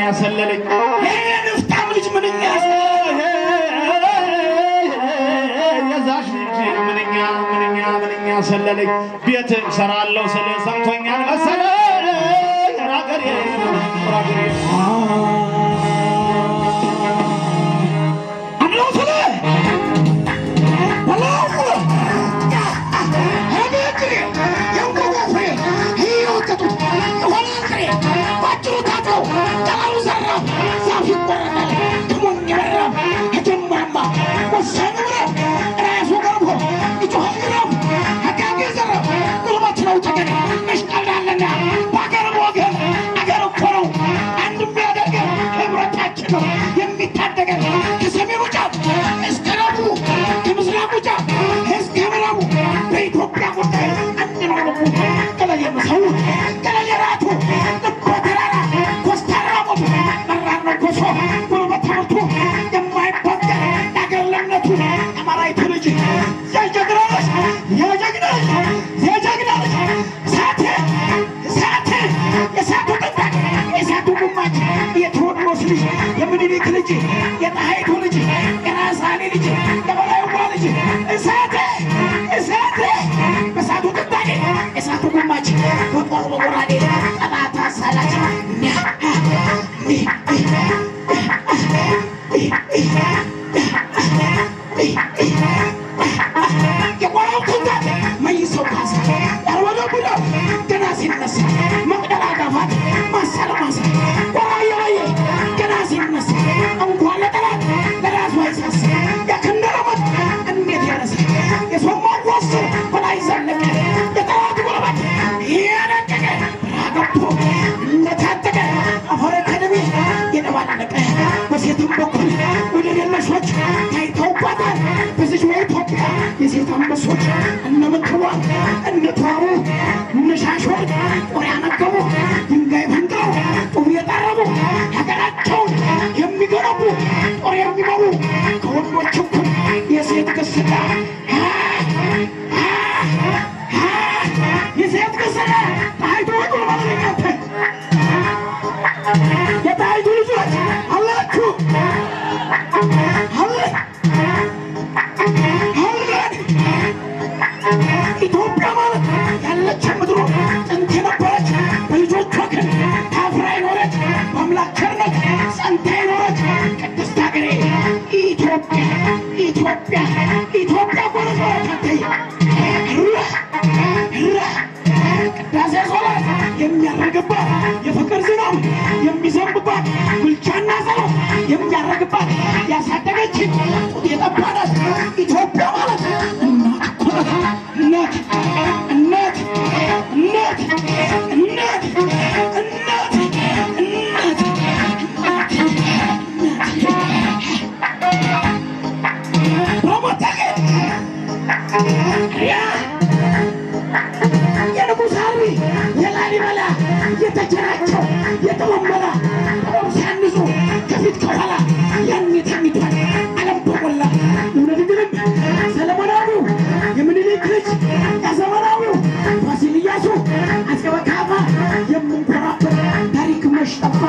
ሰለለኝ የንፍታም ልጅ ምንኛ የዛሽ ልጅ ምንኛ ምንኛ ምንኛ ሰለለኝ ቤት እሰራለሁ ስል ሰምቶኛል መሰለኝ ራገሬ ራገሬ አለው ስለ በላው ሄቤትሪ የንቆቆ ፍሬ እየወቀጡት የሆነ ፍሬ ባጭሩ ታጥረው ጠላሉ ዘራፍ ዛፍ ይቆረጣል ድሞኝ በራፍ ከጀማማ ወሳኝ ምዕራፍ ራሱ ገርፎ ይጮሃል ግራፍ አጋጌ ዘራፍ ጉልበት ነው ተገን መሽቀልዳለና በአገር ወገን አገር እኮ ነው አንድ የሚያደርገን ህብረታችን ነው የሚታደገን ከሰሜኑ ጫፍ እስከ ደቡቡ ከምስራቁ ጫፍ እስከ ምዕራቡ በኢትዮጵያ ጉዳይ አንድ ነው ልቡ ቀለል የምሰው ቀለል የራቱ ልበ ተራራ ኮስታራ ሞቱ መራር ነው ኮሶ ጉልበት ትምህርቱ የማይበገር የአገር ለምነቱ አማራዊቱ ልጅ የጀግና ልጅ የጀግና ልጅ የጀግና ልጅ እሳት እሳት የእሳቱ ጥንታቅ የእሳቱ ጉማጅ የቴዎድሮስ ልጅ የምኒልክ ልጅ የጣይቱ ልጅ የራሳኔ ልጅ የበላይዋ ልጅ እሳት እሳት በእሳቱ ጥንታቄ የእሳቱ ጉማጅ በጦር በጎራዴ ጠላት አሳላች የቆራው ትንታት መይሰው ካሳ ያልወደ ቡዳ ገና ሲነሳ መቅደላ ጋፋት ማሳለ ማሳ ቆራ የበየ ገና ሲነሳ እንኳን ለጠላት ለራሱ አይሳሳ ያከንደረመት እንዴት ያነሳ የሰማው ዋስ በላይ ዘለቀ የጠላት ጉልበት ያደቀቀ ራገብቶ እንደታጠቀ አፈረ ከደሜ የደባለቀ በሴትም በኩል ወደ ሌለሾች ታይተውባታል በዚች በኢትዮጵያ የሴት አንበሶች እነ ምትዋ እነ ተዋቡ እነ ሻሾር ጦር ያነገቡ ድንጋይ ፈንቅለው ጡብ የጠረቡ ሀገራቸውን የሚገነቡ ጦር የሚመሩ ከወንዶች እኩል የሴት ግስላ የሴት ግስላ ጣይቱ ወጡ ባለኛተ የጣይቱ ልጆች አላችሁ አለ አለን ኢትዮጵያ ማለት ያለች ምድሮ ጥንት የነበረች በልጆቿ ግን ታፍራ የኖረች በአምላክ ቸርነት ጸንታ የኖረች ቅድስት ሀገሬ ኢትዮጵያ ኢትዮጵያ ኢትዮጵያ ጎረዝ በረከተይ ቅዳሴ ሶላት የሚያረግባት የፍቅር ዝናብ የሚዘንብባት ብልቻና ጸሎት የሚያረግባት ያሳደገችን ጡት የጠባናት ኢትዮጵያ ማለት እናት እኮ ናት። እናት እናት እናት እናት እናት እናት በሞተቀ ያ የንጉሥ አርቢ የላሊበላ የተቸራቸው የጠመመላ ቆም ሲያንሱ ከፊት ከኋላ ያን የተሚቷል ዓለም በሞላ እውነት ግንም ሰለሞናዊው የምኒልክ ልጅ ያዘመናዊው ፋሲል ኢያሱ አፄ በካፋ የምንኮራበት ታሪክ መሽጠፋ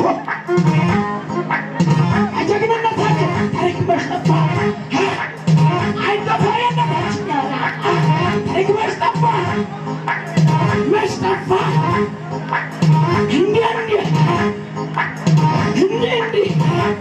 አጀግንነታችን ታሪክ መሽጠፋ አይጠፋየነታችን ታሪክ መሽጠፋ መሽጠፋ እንዲህ እንዲህ እንዲህ እንዲህ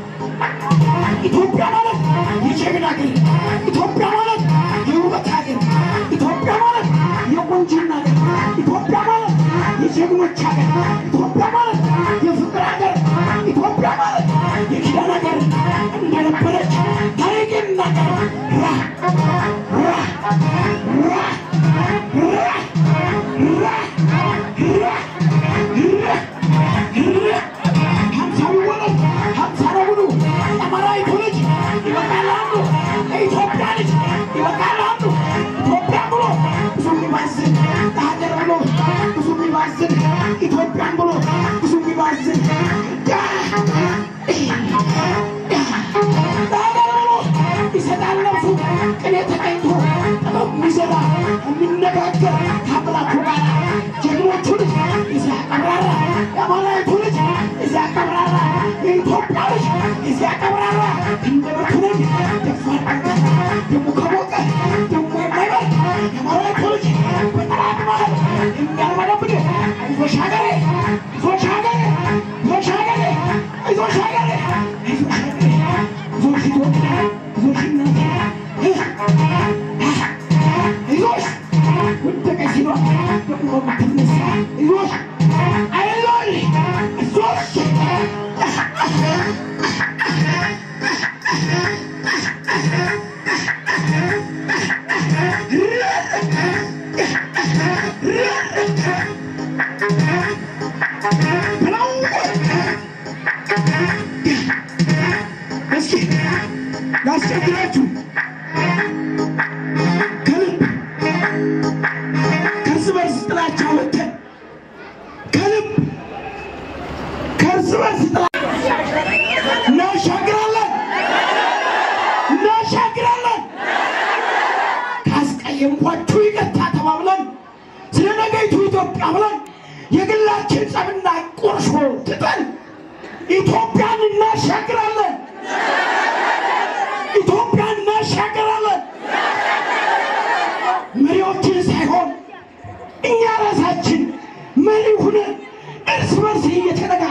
ኢትዮጵያ ማለት የጀግና ሀገር፣ ኢትዮጵያ ማለት የውበት ሀገር፣ ኢትዮጵያ ማለት የቆንጅና ሀገር፣ ኢትዮጵያ ማለት የጀግኖች ሀገር፣ ኢትዮጵያ ማለት የፍቅር ሀገር፣ ኢትዮጵያ ማለት የኪዳን ሀገር እንደነበረች ታሪክ ይናገር ራ ራ ራ ራ ራ ራ ሀምሳ ቢወለድ ሀምሳ ነው ብሉ አማራዊቱ ልጅ ይበቃል አንዱ የኢትዮጵያ ልጅ ይበቃል አንዱ ኢትዮጵያ ብሎ ብዙ የሚባዝን ለሀገር ብሎ ብዙ የሚባዝን ኢትዮጵያን ብሎ ብዙ የሚባዝን ለሀገር ብሎ ይሰጣል ነፍሱ ቅኔ ተቀኝቶ ጥበብ የሚዘራ የሚነጋገር ከአምላኩ ጋር ጀግኖቹ ልጅ እዚያ ቀብራራ የአማራዊቱ ልጅ እዚያ ቀብራራ ቀብራራ እንደምትሆነኝ ደፋር አንተ ደግሞ ከሞቀ ደግሞ የማይበር የማራዊት ልጅ በጠላት መሃል የሚያርመደብድ አይዞሽ ሀገሬ አይዞሽ ሀገሬ አይዞሽ ሀገሬ አይዞሽ ሀገሬ አይዞሽ ሀገሬ አይዞሽ ኢትዮጵያ አይዞሽ እናቴ አይዞሽ ወደቀች ሲሏ ደግሞ የምትነሳ አይዞሽ አይዞሽ አይዞሽ ብለው እስኪ ላስቸግራችሁ ከልብ ከእርስ በርስ ጥላቻ ወጥተን ከልብ ከእርስ በርስ ጥላቻ እናሻግራለን እናሻግራለን። ካስቀየምኳችሁ ይቅርታ ተባብለን ስለ ነገይቱ ኢትዮጵያ ብለን የግላችን ጸብና ቁርሾ ትተን ኢትዮጵያን እናሻግራለን። ኢትዮጵያን እናሻግራለን። መሪዎችን ሳይሆን እኛ ራሳችን መሪ ሁነን እርስ በርስ እየተነጋ